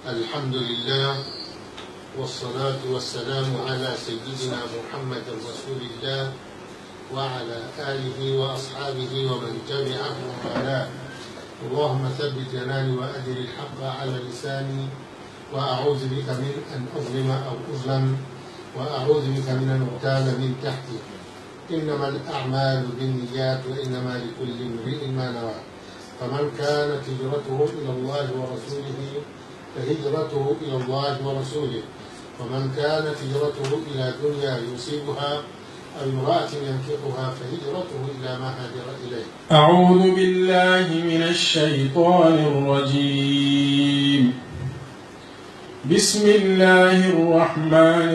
الحمد لله والصلاة والسلام على سيدنا محمد رسول الله وعلى آله وأصحابه ومن تبعهم وعلاه اللهم ثبت جناني وأدر الحق على لساني وأعوذ بك من أن أظلم أو أظلم وأعوذ بك من أن أغتال من تحتي إنما الأعمال بالنيات وإنما لكل امرئ ما نوى فمن كانت هجرته إلى الله ورسوله فهجرته إلى الله ورسوله ومن كانت هجرته إلى دنيا يصيبها أو امرأة ينكحها فهجرته إلى ما هاجر إليه أعوذ بالله من الشيطان الرجيم بسم الله الرحمن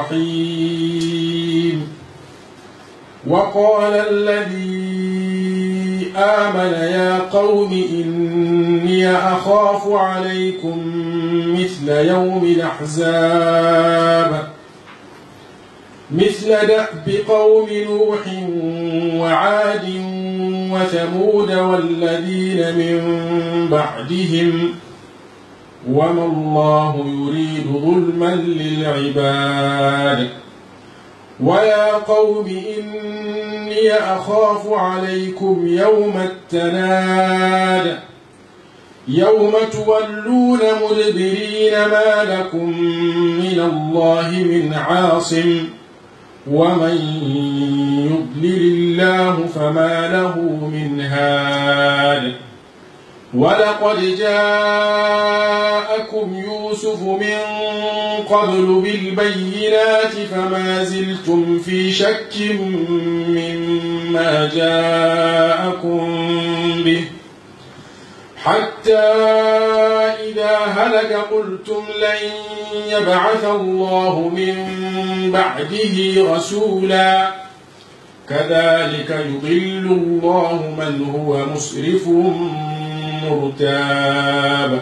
الرحيم وقال الذي آمن يا قوم إني أخاف عليكم مثل يوم الأحزاب مثل دأب قوم نوح وعاد وثمود والذين من بعدهم وما الله يريد ظلما للعباد ويا قوم إني أخاف عليكم يوم التناد يوم تولون مدبرين ما لكم من الله من عاصم ومن يضلل الله فما له من هاد ولقد جاءكم يوسف من قبل بالبينات فما زلتم في شك مما جاءكم به حتى إذا هلك قلتم لن يبعث الله من بعده رسولا كذلك يضل الله من هو مسرف مرتاب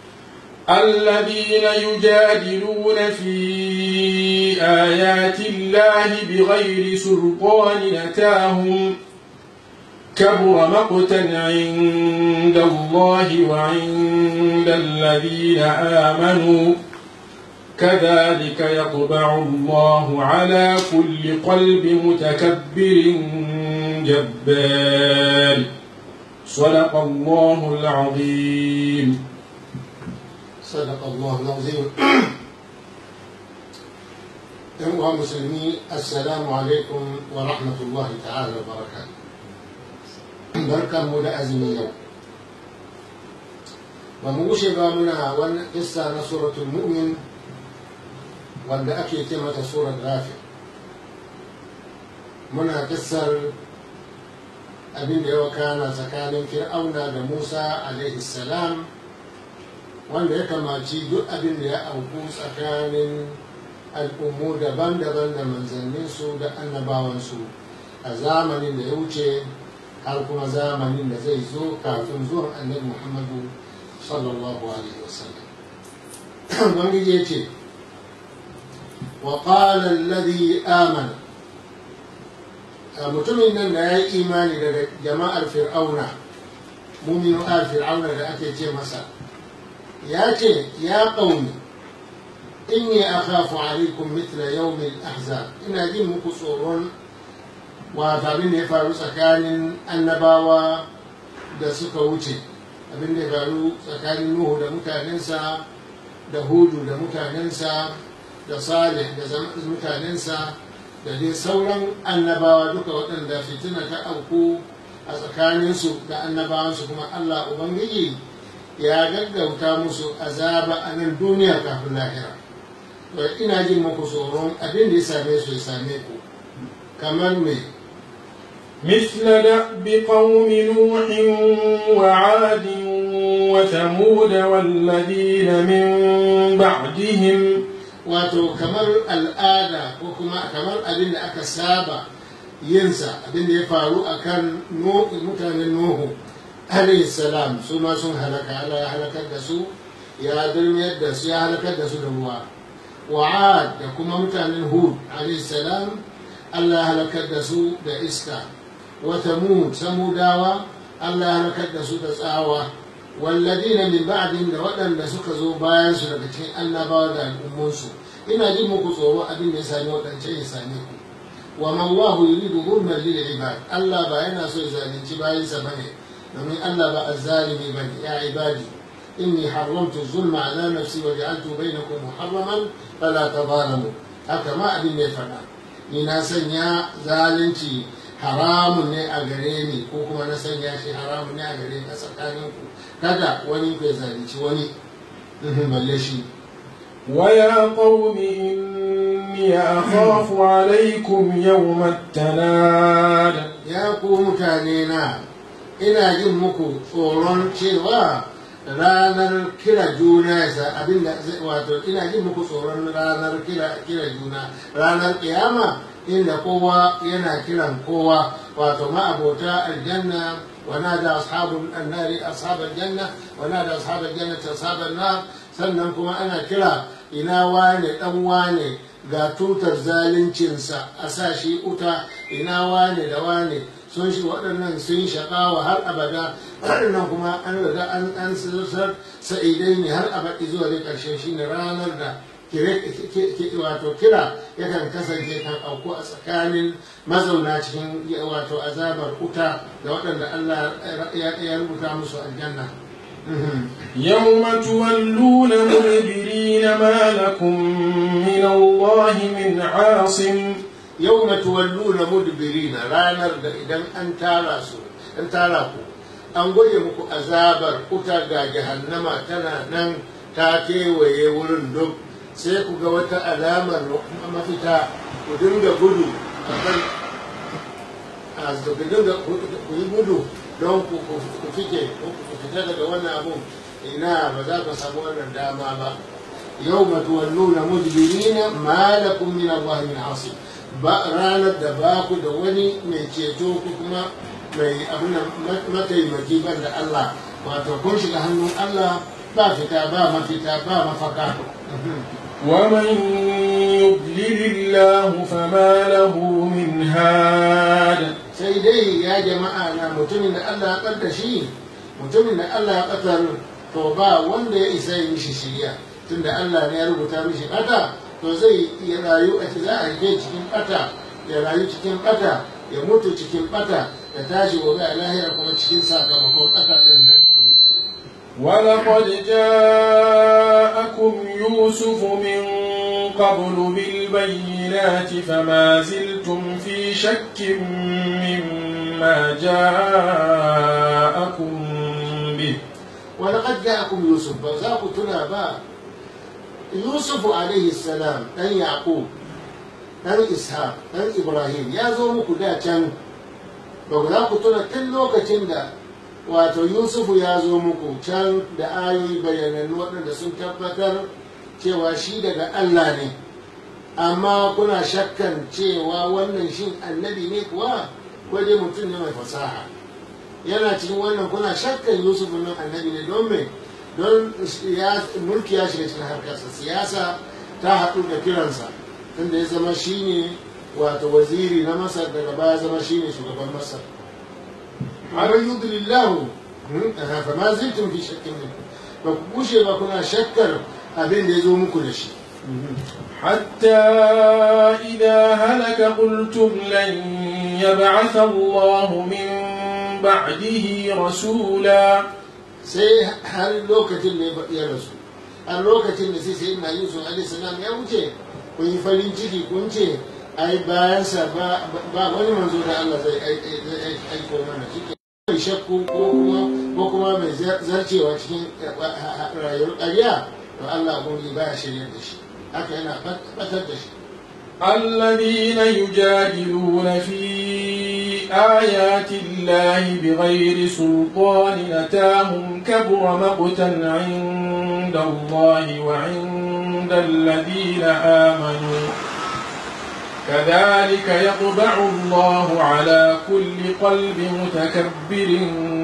الذين يجادلون في آيات الله بغير سلطان أتاهم كبر مقتا عند الله وعند الذين آمنوا كذلك يطبع الله على كل قلب متكبر جبار صدق الله العظيم صدق الله العظيم أيها المسلمين السلام عليكم ورحمة الله تعالى وبركاته barkan mu da azumi yau ba mu wuce ba muna wannan kissa na suratul mu'min wanda ake ce mata surat rafi muna kissar abin da ya wakana tsakanin fir'auna da musa alaihi salam wanda ya kamaci duk abin da ya auku tsakanin al'ummu daban-daban da manzanninsu da annabawansu a zamanin da ya wuce har kuma zamanin da zai zo kafin zuwan annabi muhammadu sallallahu alaihi wasallam ubangiji ya ce wa qala alladhi amana mutumin nan da ya yi imani daga jama'ar fir'auna muminu al fir'auna da ake ce masa ya ce ya qaumi inni akhafu alaikum mithla yawmil ahzab ina jin muku tsoron wato abin da ya faru tsakanin annabawa da suka wuce abin da ya faru tsakanin nuhu da mutanensa da hudu da mutanensa da salih da mutanensa da dai sauran annabawa duka waɗanda fitina ta auku a tsakaninsu da annabawansu kuma allah ubangiji ya gaggauta musu azaba a nan duniya kafin lahira ina jin muku tsoron abin da ya same su ya same ku kamar mai مثل دأب قوم نوح وعاد وثمود والذين من بعدهم wato kamar al'ada ko kuma kamar abin da aka saba yinsa abin da ya faru a kan mutanen nuhu alayhi salam su ma sun halaka Allah ya halakar da su ya durmiyar da su ya halakar da su da ruwa wa'ad da kuma mutanen hud alayhi salam Allah ya halakar da su da iska وثمود ثموداوا الله هلكت da su da tsawa walladina min ba'dihim da waɗanda suka zo bayan su daga cikin annabawa da al'ummansu ina jin muku tsoro abin da ya sami waɗancan ya same ku wa man Allahu yuridu zulman lil ibad Allah ba yana so ya zalunci bayansa bane domin Allah ba azzalimi bane ya ibadi inni haramtu zulma ala nafsi wa ja'altu bainakum muharraman fala tadhalamu haka ma abin da ya faɗa ni na sanya zalunci haramun ne a gare ni ko kuma na sanya shi haramun ne a gare ni a tsakaninku kada wani ku ya zalunci wani balle shi ويا قوم إني أخاف عليكم يوم التناد ya ku mutane na ina jin muku tsoron cewa ranar kira juna yasa abinda zai- wato ina jin muku tsoron ranar kira kira juna ranar kiyama inda kowa yana kiran kowa wato ma'abota aljanna wa nada ashabul annari ashabal janna wa nada ashabal jannati ashaban nar sannan kuma ana kira ina wane dan wane ga tutar zaluncinsa a sa shi uta ina wane da wane sun shi waɗannan sun shaƙawa har abada waɗannan kuma an riga an an sar sa'idai ne har abadi zuwa da ƙarshe shi ne ranar da kire- ki- ki- wato kira yakan kasance kan auku a tsakanin mazauna cikin wato azabar uta da waɗanda Allah ya ya rubuta musu aljanna. يوم تولون مدبرين ما لكم من الله من عاصم yau na tuwalluna mudbirina ranar da idan an tara su an tara ku an gwaje muku azabar kuta ga jahannama tana nan ta kewaye wurin duk sai ku ga wata alamar mafita ku dinga gudu a kan a ku dinga ku yi gudu don ku ku fike ko ku fita daga wannan abun ina ba za ka samu wannan dama ba yau matuwalluna mudbirina ma lakum min Allah min asim ba ranar da ba ku da wani mai ceto ko kuma mai abin mataimaki ban da Allah wato kun shiga hannun Allah ba fita ba mafita ba mafaka ومن يضلل الله فما له من هاد sai dai ya jama'a na mutumin da Allah ya ɓadda shi mutumin da Allah ya ɓatar to ba wanda ya isa yi mishi shirya tunda Allah ne ya rubuta mishi ɓata to zai iya rayu a za a rike cikin ɓata ya rayu cikin ɓata ya mutu cikin ɓata ya tashi gobe a lahira kuma cikin sakamakon ɓata ɗin nan ولقد جاءكم يوسف من قبل بالبينات فما زلتم في شك مما جاءكم به ولقد جاءكم يوسف فذاك تنا با يوسف عليه السلام ɗan يعقوب ɗan ishaq ɗan ibrahim ya zo muku da can ba za ku tuna tun lokacin da wato yusufu ya zo muku can da ayoyi bayanannu waɗanda sun tabbatar cewa shi daga allah ne amma kuna shakkan cewa wannan shin annabi ne kuwa ko dai mutum ne mai fasaha yana cikin wannan kuna shakkan yusuf nan annabi ne don me don mulki ya shiga cikin harkarsa siyasa ta haɗu da kiransa tunda ya zama shine wato waziri na masar daga baya zama shine shugaban masar amma yudlillahu fa ma ziltum fi shakkin min ba ku kushe ba kuna shakkar abin da ya zo muku da shi حتى إذا هلك قلتم لن يبعث الله من بعده رسولا sai har lokacin da ya rasu har lokacin da sai sai na yusuf alaihi salam ya wuce kun yi farin ciki kun ce ai bayansa ba wani manzo da Allah zai aiko mana shi mai shakku ko kuma ko kuma mai zarcewa cikin rayuwar ƙarya to Allah ubangi baya shirya da shi haka yana batar da shi الذين يجادلون في آيات الله بغير سلطان أتاهم كبر مقتا عند الله وعند الذين آمنوا كذلك يطبع الله على كل قلب متكبر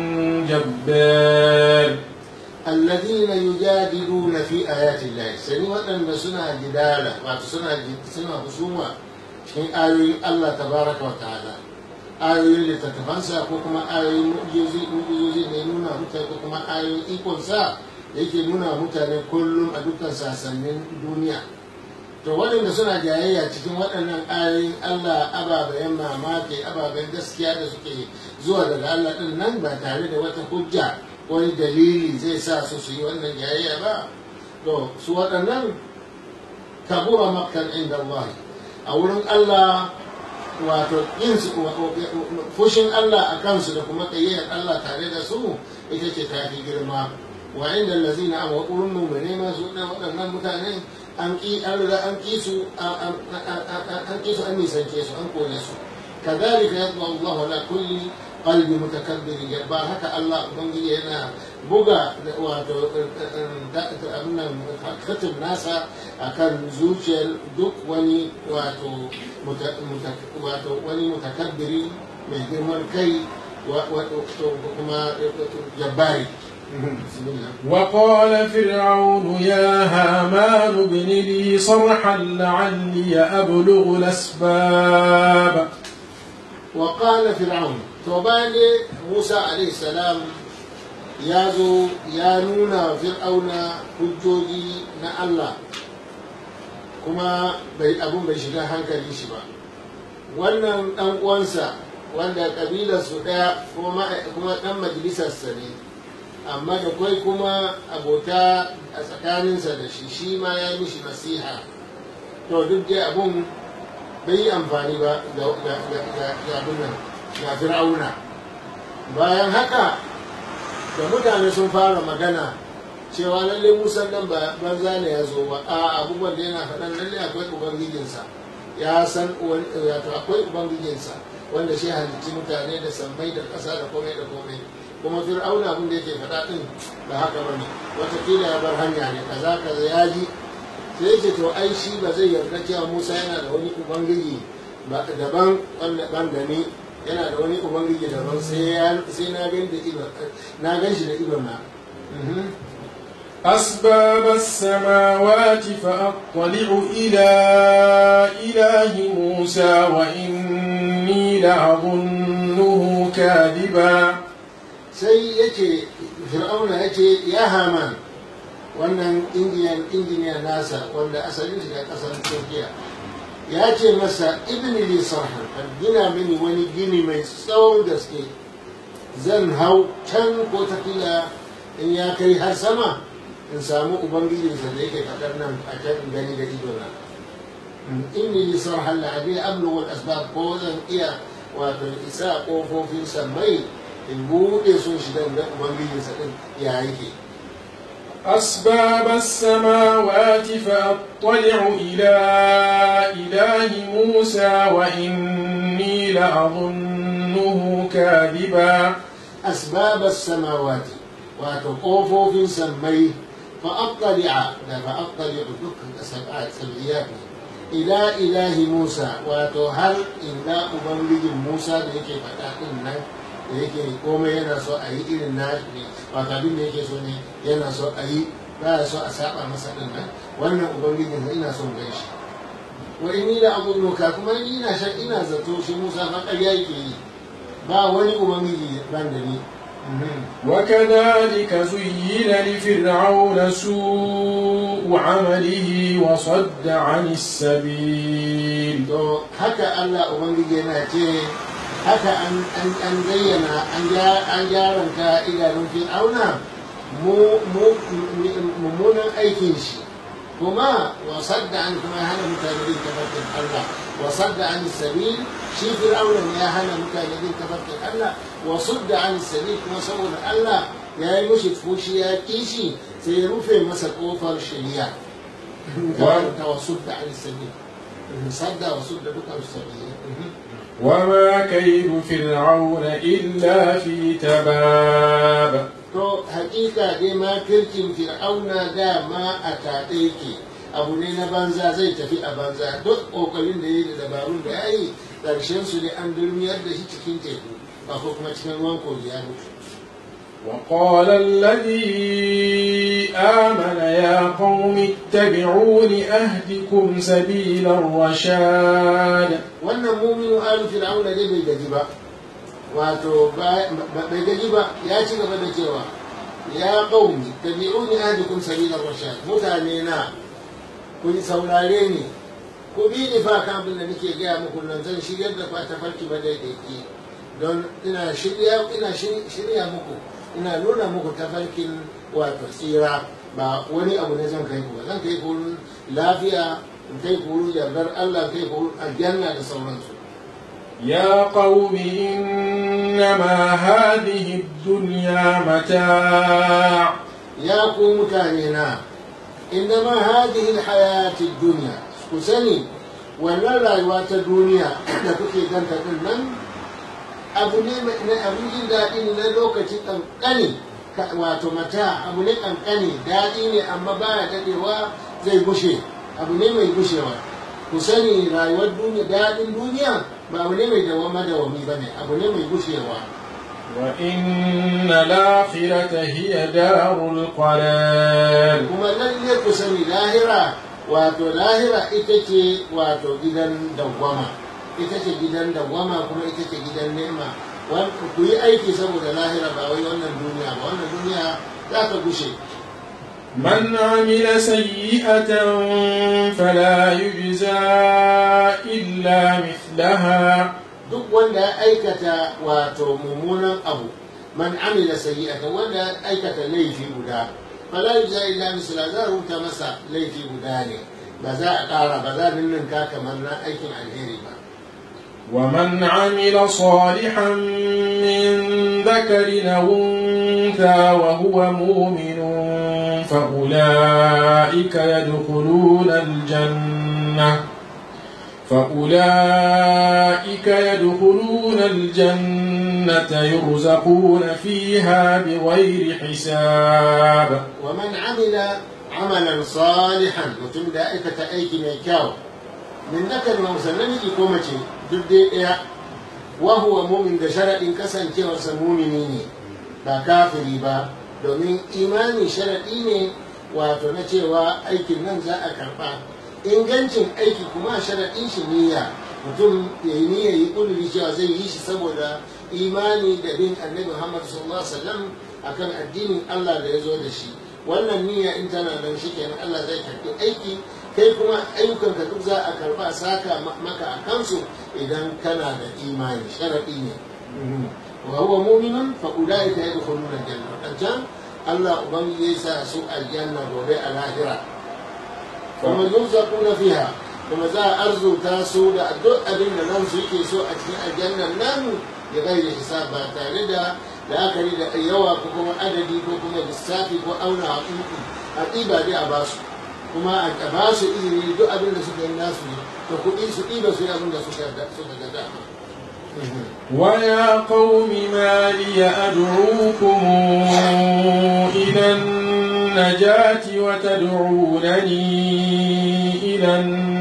جبار الذين يجادلون في آيات الله سني وأن سنة جدالة سنة سنة خصومة في آيات الله تبارك وتعالى ayoyin littattafansa ko kuma ayoyin mu'jizozi ne nuna mutane ko kuma ayoyin ikonsa da yake nuna mutane kullum a dukkan sasannin duniya to waɗanda suna jayayya cikin waɗannan ayoyin Allah ababen mamaki ababen gaskiya da suke zuwa daga Allah ɗin nan ba tare da wata hujja wani dalili zai sa su su yi wannan jayayya ba to su waɗannan kabura makkan inda Allah a wurin Allah wato yin fushin Allah a kansu da kuma ƙayyar Allah tare da su ita ce ta fi girma wa inda lazina a waƙurin mummune masu waɗannan mutane an ƙi an riga an ƙi su an ƙi su an nisance su an kone su kadhalika yadda Allah ala kulli qalbi mutakabbirin jabbar haka Allah ubangiji yana buga wato abin nan khatim nasa akan zuciyar duk wani wato wato wani mutakabbiri mai girman kai kuma jabbari وقال فرعون يا هامان ابن لي صرحا لعلي أبلغ الأسباب وقال فرعون توبان موسى عليه السلام ya zo ya nuna fir'auna hujjoji na Allah kuma bai abun bai shiga hankali shi ba wannan dan uwansa wanda kabilar su daya kuma dan majalisarsa ne amma da kwai kuma abota a tsakaninsa da shi shi ma ya yi mishi nasiha to duk dai abun bai yi amfani ba ga abin nan ga fir'auna bayan haka da mutane sun fara magana cewa lalle musan nan ba banza ne ya zo ba a abubuwan da yana faɗan lalle akwai ubangijinsa ya san wato akwai ubangijinsa wanda shi halicci mutane da sammai da ƙasa da komai da komai kuma fir'auna abin da yake faɗa ɗin ba haka ba ne watakila ya bar hanya ne kaza kaza ya ji sai yake to ai shi ba zai yarda cewa musa yana da wani ubangiji daban wanda ban da ni yana da wani ubangiji daban sai na gan da ido na gan shi da ido na أسباب السماوات فأطلع إلى إله موسى وإني لأظنه كاذبا sai yake fir'auna yake ya haman wannan indiyan injiniya nasa wanda asalin shi da kasar turkiya ya ce masa ibn li sarhan gina mini wani gini mai tsawon gaske zan hau can ko tafiya in ya kai har sama in samu ubangijinsa da yake faɗar nan a can in gani da idona inni li sarhan la abi ablu wal asbab ko zan iya wato isa kofofin sammai in buɗe sun shiga da ubangijinsa din ya yake أسباب السماوات فأطلع إلى إله موسى وإني لأظنه كاذبا أسباب السماوات وتقوفوا في سمي فأطلع لا فأطلع دك سبعات سبعيات إلى إله موسى وتهل إلى أبنجي موسى لكي فتاة da yake komai yana so a yi irin na ne wato abin da yake so ne yana so a yi ba ya so a saba masa din nan wannan ubangijin ina son gan shi wa inni da abubuwa kuma ni ina shan ina zato shi musa fa ƙarya yake yi ba wani ubangiji ban da ni وكذلك زين لفرعون سوء عمله وصد عن السبيل to haka Allah ubangiji yana ce haka an zayyana an gyaranta idanun fir'auna mummunan aikin shi kuma wasar da an kuma hana mutane bin tafarkin Allah wasar da an sabil shi fir'auna ya hana mutane bin tafarkin Allah wasu da an sabil kuma saboda Allah ya yi mushi fushi ya kishi sai ya rufe masa kofar shari'a ta wasu da an sabil sadda wasu da dukkan sabil وما كيد فرعون إلا في تباب to hakika dai ma kirkin fir'auna dama a taɗe yake abu ne na banza zai tafi a banza duk ƙoƙarin da ya yi da dabarun da ya yi ƙarshen su ne an durmiyar da shi cikin teku ba ko kuma cikin ruwan kogi ya mutu وقال الذي آمن يا قوم اتبعون أهدكم سبيل الرشاد wannan muminu alu fir'auna dai bai gaji ba wato bai gaji ba ya ci gaba da cewa ya qaumi tabi'uni ahdikum sabila rashad mutane na ku saurare ni ku bi ni fa kan abin da nake gaya muku nan zan shigar da fata farki ba daidaiki don ina shirya ina shirya muku ina nuna muku tafarkin wato tsira ba wani abu ne zan kai ku ba zan kai ku lafiya in kai ku yardar Allah kai ku aljanna da sauransu يا قوم إنما هذه الدنيا متاع يا قوم متانينا إنما هذه الحياة الدنيا كسني wannan rayuwa ta duniya da kuke ganta din nan abu ne na abin jin daɗi na lokaci ƙanƙani wato mata abu ne ƙanƙani daɗi ne amma baya daɗewa zai gushe abu ne mai gushewa ku sani rayuwar duniya daɗin duniya ba abu ne mai dawama dawami ba ne abu ne mai gushewa وإن الآخرة هي دار القرار kuma lalle ku sani lahira wato lahira ita ce wato gidan dawwama ita ce gidan dawwama kuma ita ce gidan nema ku yi aiki saboda lahira ba wai wannan duniya ba wannan duniya za ta gushe من عمل سيئة فلا يجزى إلا مثلها duk wanda ya aikata wato mummunan abu man amila sayyi'ata wanda ya aikata laifi guda fala yujza illa misla za a rubuta masa laifi guda ne ba za a ƙara ba za a ninninka kamar na aikin alheri ba ومن عمل صالحا من ذكر أو أنثى وهو مؤمن فأولئك يدخلون الجنة فأولئك يدخلون الجنة يرزقون فيها بغير حساب ومن عمل عملا صالحا mutum da aikata aiki mai kyau min nakar mausa namiji ko mace duk dai ɗaya wa huwa mumin da sharaɗin kasancewarsa mumini ne ba kafiri ba domin imani sharaɗi ne wato na cewa aikin nan za a karɓa ingancin aiki kuma sharaɗin shi niyya mutum ya yi niyya yi ƙuduri cewa zai yi shi saboda imani da bin annabi muhammad sallallahu alaihi wasallam akan addinin allah da ya zo da shi wannan niyya in tana nan shi kenan allah zai karɓi aiki kai kuma ayyukanka duk za a karɓa saka maka a kansu idan kana da imani sharaɗi ne wa huwa mu'minun fa ulaika yadkhuluna aljanna dan Allah ubangiji ya sa su aljanna gobe a lahira kuma yurzaquna fiha kuma za a arzuta su da duk abin da nan su yake so a cikin aljannan nan ya gaida hisab ba tare da la'akari da yawa ko kuma adadi ko kuma lissafi ko auna haƙiƙi a ɗiba dai a basu kuma a ba su izini duk abin da suka yi nasu ne da kuɗi su ɗiba su yi abin da suka ga dama ويا قوم ما لي أدعوكم إلى النجاة وتدعونني إلى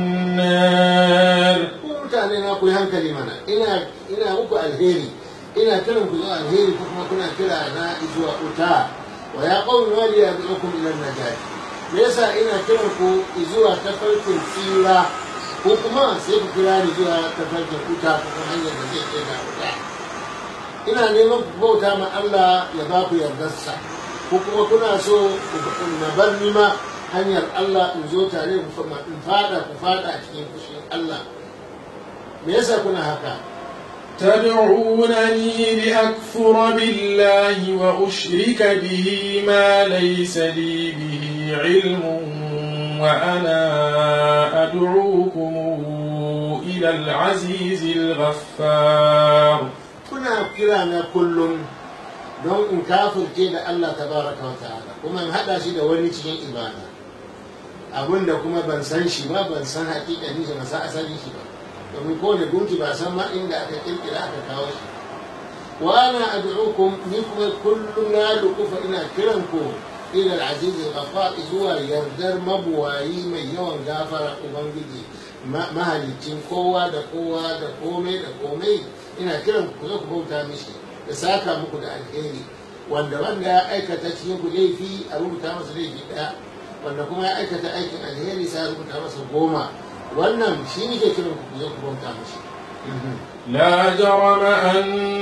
النار mutane na ku yi hankali mana ina ina muku alheri ina kiran ku zuwa alheri ko kuma kuna kira na zuwa wuta wa ya qawmi ma li yad'ukum ila an-najat me yasa ina kiran ku zuwa tafarkin tsira ko kuma sai ku kira ni zuwa tafarkin wuta ko kuma hanyar da zai kai na wuta ina neman ku bauta ma Allah ya ba ku yardarsa ko kuma kuna so na bar ni ma hanyar Allah in zo tare in fada ku fada a cikin fushin Allah me yasa kuna haka تدعونني لأكفر بالله وأشرك به ما ليس لي به علم وأنا أدعوكم إلى العزيز الغفار kuna kira na kullum don in kafirce da Allah tabaraka wa ta'ala kuma in haɗa shi da wani cikin ibada abin da kuma ban san shi ba ban san hakikanin shi ba san asalin shi ba domin kowane gunki ba san ma inda aka kirkira aka kawo shi wa ana ad'ukum ni kuma kullum na lukufa ina kiran ku ila al-aziz al-ghaffar zuwa yardar mabuwayi mai yawan gafara ubangiji mahalicin kowa da kowa da komai da komai ina kiran ku zo ku bauta mishi da saka muku da alheri wanda wanda ya aikata cikin ku laifi a rubuta masa laifi daya wanda kuma ya aikata aikin alheri sai a rubuta masa goma wannan shi ne ke kiran ku zo ku bauta mishi لا جرم أن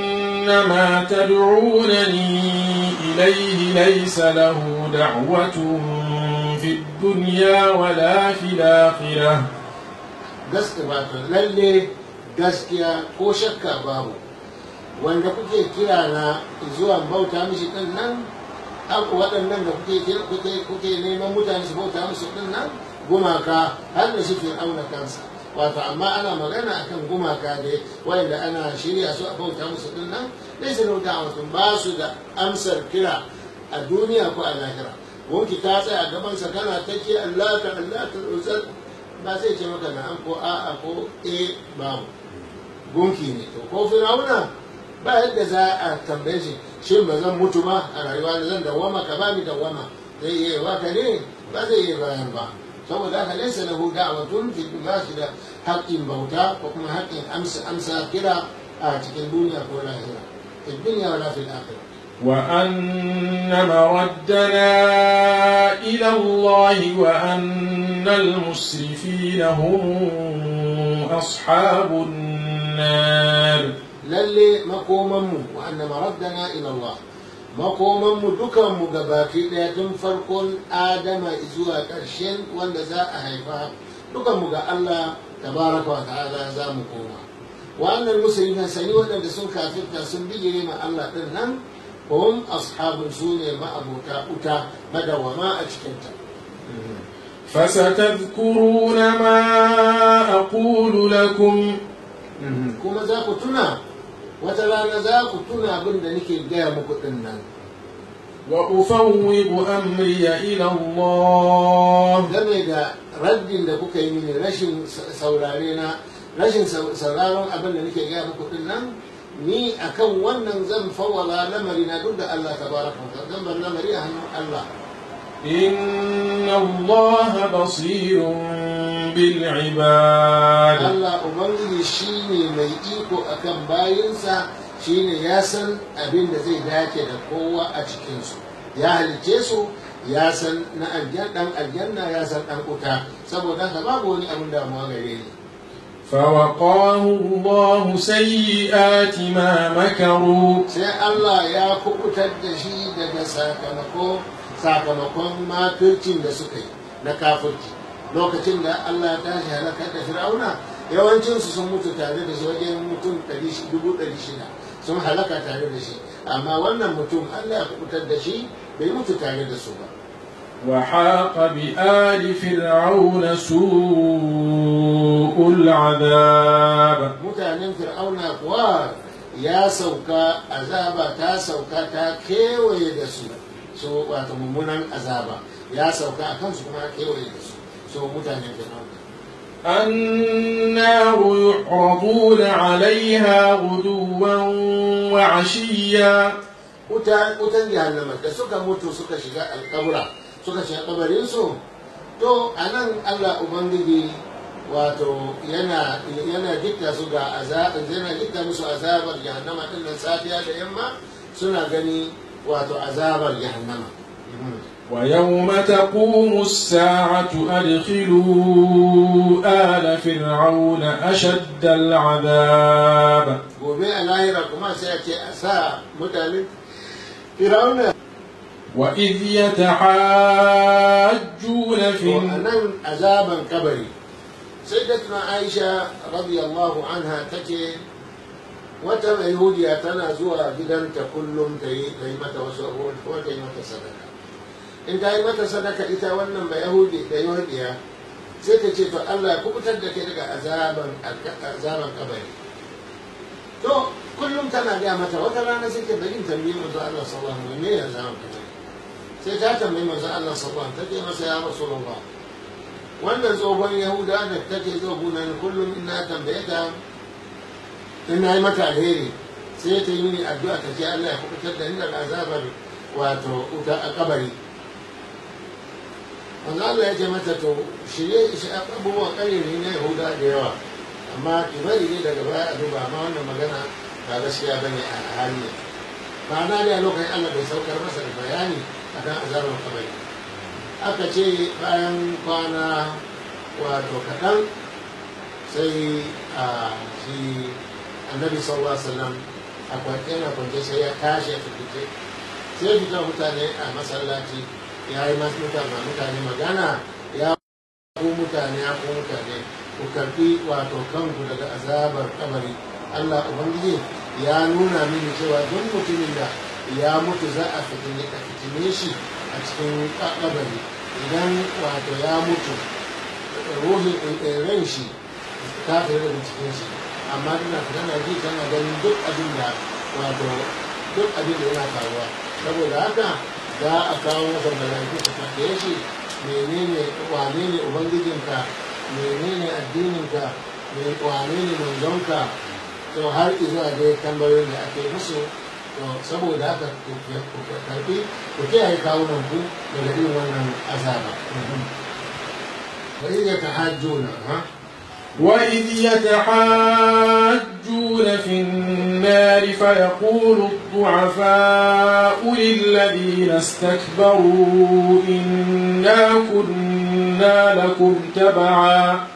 ما تدعونني إليه ليس له دعوة في الدنيا ولا في الآخرة gaskiya wato lalle gaskiya ko shakka babu wanda kuke kira na zuwa bauta mishi din nan aku waɗannan da kuke kira- kuke kuke neman mutane su bauta musu din nan gumaka har da shi fir'auna kansa wato amma ana magana akan gumaka da wanda ana shirya su a bauta musu din nan dai su rauta mutum ba su da amsar kira a duniya ko a lahira gunki ta tsaya a gabansa kana ta ce Allah ka Allah ka uzal ba zai ce maka na'am ko a'a ko e babu gunki ne to ko firawuna ba yadda za a tambaye shi shin ba zan mutu ba a rayuwa da zan dawama ka ba ni dawama zai iya ba ka ne ba zai iya bayan ba saboda haka laysa lahu da'watun fi ba shi da haƙƙin bauta ko kuma haƙƙin amsa amsa kira a cikin duniya ko lahira fi dunya wala fil akhirah وأن مردنا إلى الله وأن المسرفين هم أصحاب النار lalle makomanmu wa anna maraddana ila Allah makomanmu dukanmu gabaki daya tun farkon adama zuwa ƙarshen wanda za a haifa dukanmu ga Allah tabaraka wa ta'ala za mu koma wa annal muslimin sani waɗanda sun kafirta sun bijire ma Allah din nan hum ashabun sune ma'abota uta madawama a cikinta فستذكرون ما أقول لكم kuma za ku tuna wata rana za ku tuna abin da nake gaya muku din nan وأفوض أمري إلى الله game da raddin da kuka yi mini rashin saurare na rashin sauraron abin da nake gaya muku din nan ni akan wannan zan fawwala lamari na duk da Allah tabaraka wa ta'ala zan bar lamari a hannun Allah إن الله بصير بالعباد Allah ubangiji shine mai iko akan bayinsa shine ya san abin da zai dace da kowa a cikinsu ya halice su ya san na aljan dan aljanna ya san dan kuta saboda haka babu wani abin damuwa gare ni فوقاه الله سيئات ما مكروا sai Allah ya kubutar da shi daga sakamako sakamakon makircin da suka yi na kafirci lokacin da Allah ya tashi halakar da fir'auna yawancinsu sun mutu tare da shi wajen mutum 600 sun halaka tare da shi amma wannan mutum Allah ya kubutar da shi bai mutu tare da su ba وحاق بآل فرعون سوء العذاب mutanen fir'auna kuwa ya sauka azaba ta sauka ta kewaye da su so wato mummunan azaba ya sauka a kansu kuma kewaye da su so mutanen fir'auna النار يعرضون عليها غدوا وعشيا wuta wutan jahannama da suka mutu suka shiga alkabura suka shiga kabarinsu to a nan allah ubangiji wato yana yana dikta su ga azab yana dikta musu azabar jahannama din nan safiya da yamma suna gani wato azabar jahannama ويوم تقوم الساعة أدخلوا آل فرعون أشد العذاب gobe a lahira kuma sai a ce a sa mutanen firauna وإذ يتحاجون في to a nan azaban kabari sai da tuna aisha radiyallahu anha take wata mai yahudiya tana zuwa gidanta kullum ta yi ta yi mata wasu abubuwan kuma ta yi mata sadaka in ta yi mata sadaka ita wannan ba yahudi da yahudiya sai ta ce to Allah ya kubutar da kai daga azaban azaban kabari to kullum tana gaya mata wata rana sai ta bari tambayi manzo Allah sallallahu alaihi wasallam me ya azaban kabari sai ta tambayi manzo Allah sallallahu alaihi wasallam take masa ya rasulullah wannan tsohon yahuda da take zo gunan kullum ina tambaye ta ina yi mata alheri sai ta yi mini addu'a ta ce Allah ya kubutar da ni daga azabar wato wuta a kabari manzo Allah ya ce mata to shirye shi abubuwan ƙarere na yahuda da yawa amma ki bari ne daga baya a duba amma wannan magana ba gaskiya bane a hali ne ma'ana ne a lokacin Allah bai saukar masa da bayani akan azabar kabari aka ce bayan kwana wato kaɗan sai a shi annabi sallallahu alaihi wasallam a kwance yana kwance sai ya tashi ya fice sai fitar mutane a masallaci ya yi masu mutane mutane magana ya ku mutane ya ku mutane ku karbi wato kanku daga azabar kabari Allah Ubangiji ya nuna mini cewa duk mutumin da ya mutu za a fitine a fitine shi a cikin kabari idan wato ya mutu ruhin ran shi ta fita daga cikin shi amma tana tana ji tana ganin duk abin da wato duk abin da yana faruwa saboda haka za a kawo masa mala'iku su tambaye shi menene wane ne ubangijinka menene addininka wane ne manzonka to har izuwa dai tambayoyin da ake musu to saboda haka ku karfi ku kiyaye kawunan ku daga irin wannan azaba wa idza tahajjuna ha وإذ يتحاجون في النار فيقول الضعفاء للذين استكبروا إنا كنا لكم تبعا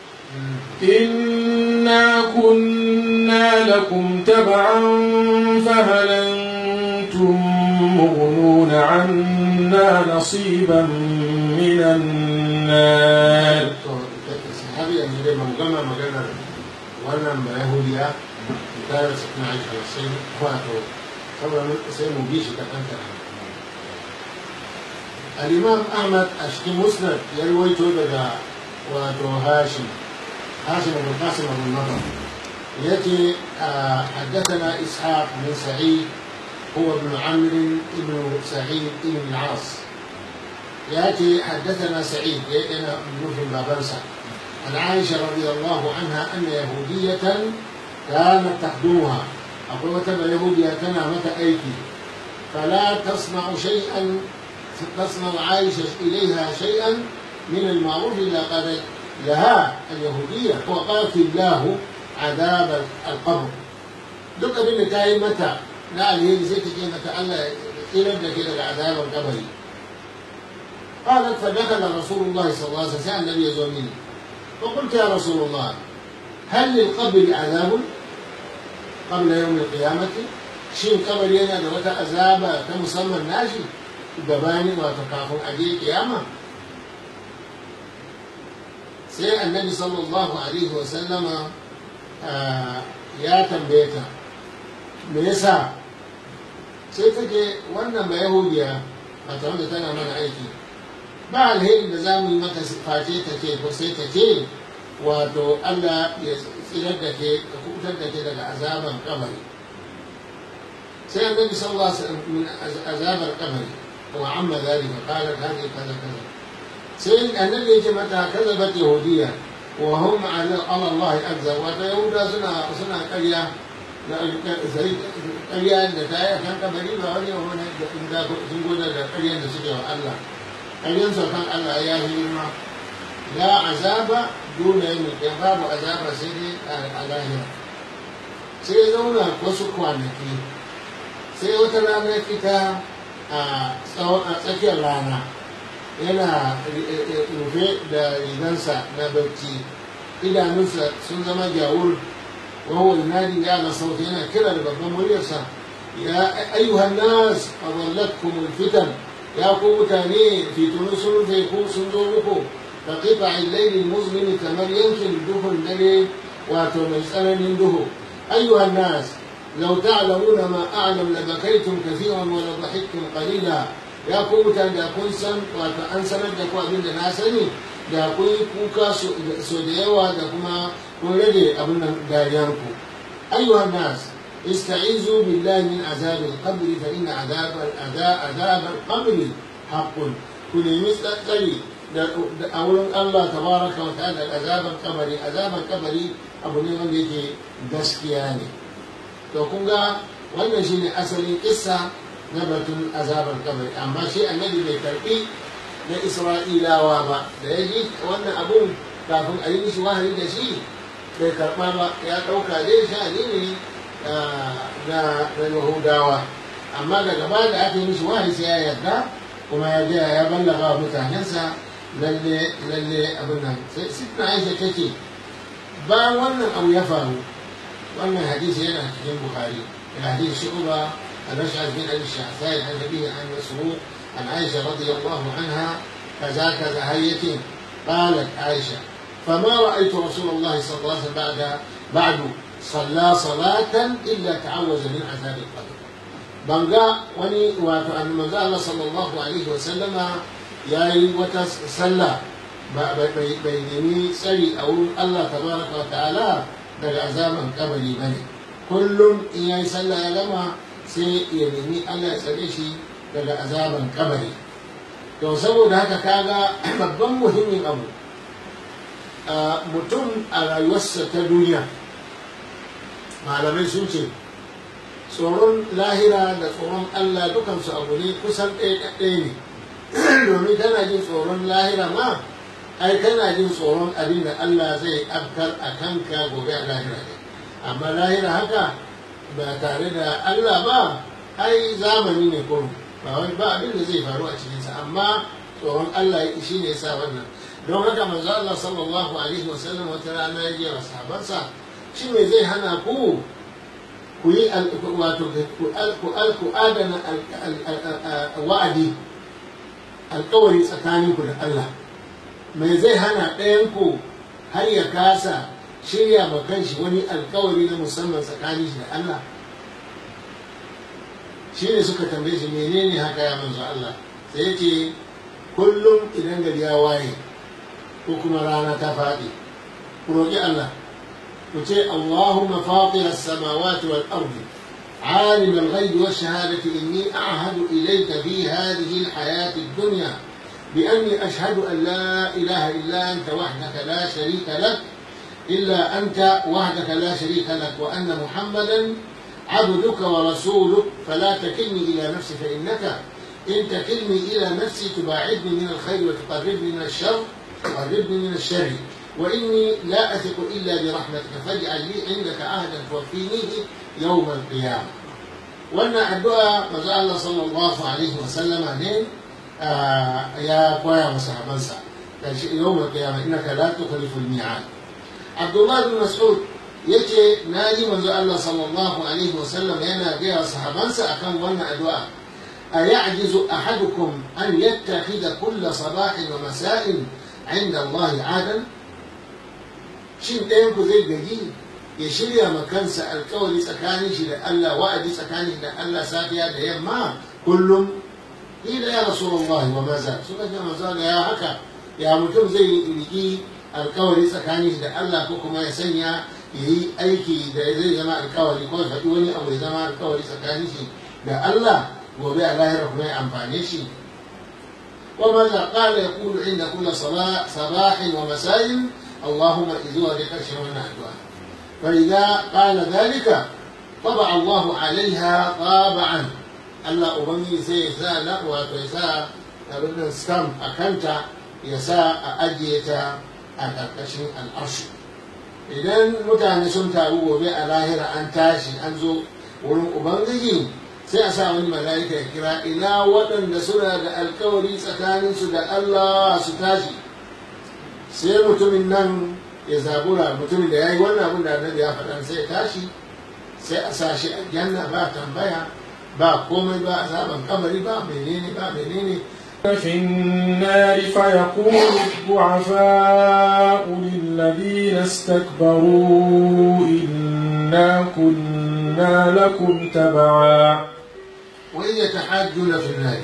إنا كنا لكم تبعا فهل أنتم مغنون عنا نصيبا من النار har yanzu dai ban gama maganar wannan ba yahudiya tare su na aiki sai wato saboda sai mu bi shi kaɗan kaɗan al-imam ahmad a cikin musnad ya ruwaito daga wato hashim hashim ibn qasim ibn nadar yace حدثنا اسحاق بن سعيد هو ابن عمرو بن سعيد بن العاص ياتي حدثنا سعيد يأتينا من بابنسا عن عائشة رضي الله عنها أن يهودية كانت تخدمها أقول وتبع يهودية كان متى أيكي فلا تصنع شيئا تصنع عائشة إليها شيئا من المعروف إلا قال لها اليهودية وقالت الله عذاب القبر duk abin da ta yi mata na alheri sai ta ce mata Allah tsirar da ke daga azabar kabari قالت فدخل رسول الله صلى الله عليه وسلم سأل النبي يزومني فقلت يا رسول الله هل للقبر عذاب قبل يوم القيامة شين قبر ينا da wata azaba ta musamman nashi gabanin wato kafin a je kiyama sai annabi sallallahu alaihi wa sallama ya tambaye ta me yasa sai take wannan ba yahudiya a tare da tana mana aiki ba alheri da za mu yi maka face ta ce ko sai ta ce wato Allah ya tsirar da ke ka kubutar da ke daga azaban kabari sai annabi sallallahu alaihi wasallam min azabar kabari wa amma zalika qala hadi kaza kaza sai annabi ya ce mata kazabat yahudiya wa hum ala Allah azza wa ta yahuda suna suna ƙarya da ƙarya da ta yi kan kabari ba wani wani da sun gona da ƙaryan da suke wa Allah ƙaryan kan Allah ya yi girma la azaba dole yin da babu azaba sai dai a lahira sai ya zauna wasu kwanaki sai wata rana fita a tsakiyar rana yana rufe da rigansa na bacci idanunsa sun zama gyawur وهو ينادي على صوت هنا كده لبابا مريسا يا أيها الناس أضلتكم الفتن يا قوم تاني في تونس في كوس صندوقكم كقطع الليل المظلم كمن يمكن دخل الليل وتمسأل منه أيها الناس لو تعلمون ما أعلم لبكيتم كثيرا ولضحكتم قليلا يا قوم تاني da kun san wato an sanar da ku abin da na sani da kun yi kuka so da yawa da kuma kun rage abin nan dariyanku ayyuhan nas استعيذوا بالله من عذاب القبر فإن عذاب عذاب القبر حق كل مستقبل أولا الله تبارك وتعالى عذاب القبر عذاب القبر abu ne wanda yake gaskiya ne to kun ga wannan shine asalin kissa na batun azabar kabari amma shi annabi bai karbi na isra'ilawa ba da ya ji wannan abun kafin a yi mishi wahayi da shi bai karɓa ba ya ɗauka dai sha'ani ne na yahudawa amma daga baya da aka yi mishi wahayi sai ya yarda kuma ya gaya ya ballaga wa mutanensa lalle lalle abin nan sai sitna aisha ta ce bayan wannan abu ya faru wannan hadisi yana cikin bukhari hadisi shu'ba al-rashad bin al-shahsai an nabi an masruq an aisha radiyallahu anha kaza kaza hayyatin qalat aisha فما رأيت رسول الله صلى الله عليه وسلم بعد بعد صلى صلاة إلا تعوذ من عذاب القبر بنغا وني واتو أن الله صلى الله عليه وسلم ياي وتسلى bai nemi tsari a wurin Allah tabaraka wa ta'ala daga azaban kabari bane kullum in yayi sallah ya gama sai ya nemi Allah ya tsare shi daga azaban kabari to saboda haka kaga babban muhimmin abu mutum a rayuwarsa ta duniya malamai sun ce tsoron lahira da tsoron Allah dukansu abu ne kusan ɗaya ɗaya ne domin kana jin tsoron lahira ma ai kana jin tsoron abin da Allah zai afkar a kanka gobe a lahira ne amma lahira haka ba tare da Allah ba ai zamani ne kurum ba wani ba abin da zai faru a cikinsa amma tsoron Allah shi ne sa wannan don haka manzo Allah sallallahu alaihi wasallam wata rana ya je wa sahabansa shi me zai hana ku ku yi wato ku adana wa'adi alkawari tsakaninku da Allah mai zai hana ɗayanku har ya kasa shirya ma kanshi wani alkawari na musamman tsakanin shi da Allah shi ne suka tambaye shi menene haka ya manzo Allah sai ya ce kullum idan gari ya waye ko kuma rana ta faɗi ku roƙi Allah ku ce Allahumma fatir as-samawati wal ardi عالم الغيب والشهادة إني أعهد إليك في هذه الحياة الدنيا بأني أشهد أن لا إله إلا أنت وحدك لا شريك لك إلا أنت وحدك لا شريك لك وأن محمدا عبدك ورسولك فلا تكلني إلى نفسي فإنك إن تكلني إلى نفسي تباعدني من الخير وتقربني من الشر تقربني من الشر وإني لا أثق إلا برحمتك فاجعل لي عندك عهدا توفينيه يوم القيامة وأن الدعاء ما الله صلى الله عليه وسلم عليه ya koya masa habansa da shi yau mai kiyama innaka la tukhlifu al-mi'ad Abdullah bin Mas'ud yace na ji manzo Allah sallallahu alaihi wa sallam yana gaya sahabansa akan wannan addu'a aya'jizu ahadukum an yattakhidha kull sabahin wa masa'in 'inda Allah 'adan shin ɗayan ku zai gaji ya shirya ma kansa alkawari tsakanin shi da Allah wa'adi tsakanin da Allah safiya da yamma kullum ila ya rasulullah wa maza suka ce manzo ya haka ya mutum zai riki alkawari tsakanin da Allah ko kuma ya sanya ya yi aiki da zai zama alkawari ko ya faɗi wani abu ya zama alkawari tsakanin shi da Allah gobe a lahira kuma ya amfane shi وماذا قال يقول عند كل صباح, صباح ومساء اللهم إذوا لك شرنا الدعاء فإذا قال ذلك طبع الله عليها طابعا Allah Ubangiji sai ya sa na wato ya sa abin stamp a kanta ya sa a ajiye ta a ƙarƙashin al'arshi idan mutane sun taru gobe a lahira an tashi an zo wurin Ubangiji sai a sa wani mala'ika ya kira ina waɗanda suna da alkawari tsakaninsu da Allah su tashi sai mutumin nan ya zabura mutumin da ya yi wannan abin da annabi ya faɗa sai ya tashi sai a sa shi a janna ba tambaya ba komai ba azaban kamari ba menene ba menene في النار فيقول الضعفاء للذين استكبروا إنا كنا لكم تبعا وإذ يتحاجون في النار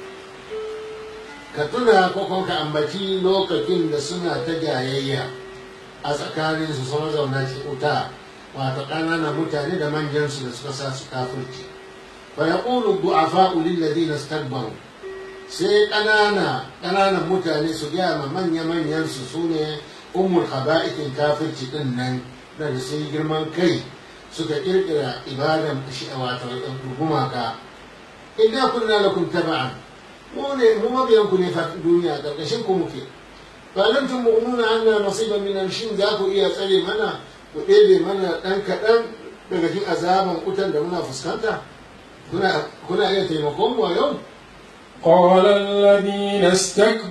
ka tuna ko kuma ka ambaci lokacin da suna ta jayayya a tsakanin su sama zauna ci wuta wato ƙananan mutane da manjansu da suka sa su kafirci fa yaqulu du'afa'u lil ladina istakbaru sai ƙanana ƙananan mutane su gaya ma manya manyan su sune ummul khaba'ithin kafirci din nan da sun girman kai suka kirkira ibadan shi wato gumaka inna kunna lakum taba'an mu ne mu mabiyan ku ne fa duniya karkashin ku muke fa lam tumu'minuna anna nasiban min shin za ku iya tsare mana ku ɗebe mana ɗan kaɗan daga cikin azaban kutan da muna fuskanta kuna kuna iya taimakon mu a yau قال الذين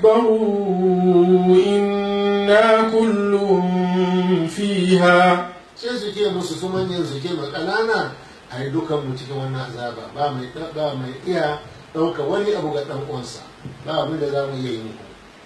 استكبروا إنا كل فيها sai su ce musu su manyan su ce ma ƙanana a yi dukan mu cikin wannan azaba ba mai ba mai iya ɗauka wani abu ga ɗan uwansa ba abin da za mu iya yi muku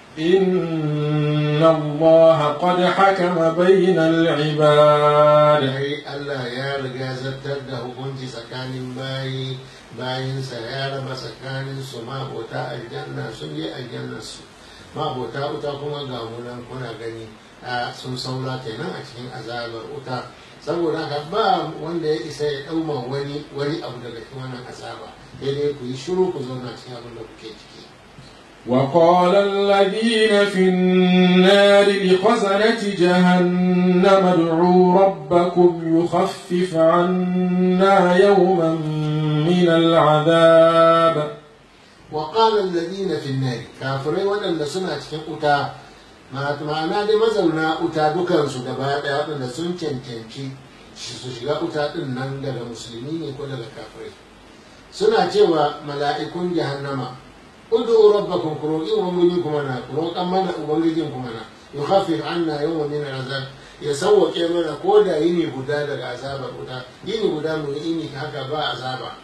إن الله قد حكم بين العباد ai Allah ya riga zartar da hukunci tsakanin bayi bayinsa ya raba tsakanin su mabota aljanna sun je aljannar su mabota wuta kuma ga munan kuna gani a sun saura kenan a cikin azabar wuta saboda haka ba wanda ya isa ya ɗauma wani wani abu daga cikin wannan azaba sai dai ku yi shiru ku zauna cikin abin da kuke ciki وقال الذين في النار لخزنة جهنم ادعوا ربكم يخفف عنا يوما من العذاب وقال الذين في النار كافرين waɗanda suna cikin wuta ma'ana dai mazauna wuta dukansu gaba ɗaya waɗanda sun cancanci su shiga wuta ɗin nan daga musulmi ne ko daga kafirai suna cewa mala'ikun jahannama ud'u rabbakum ku roƙi ubangiji kuma na ku roƙan mana ubangijin kuma na yukhaffif anna yawman min al'azab ya sauwaƙe mana ko da yini guda daga azabar wuta yini guda mu yini haka ba azaba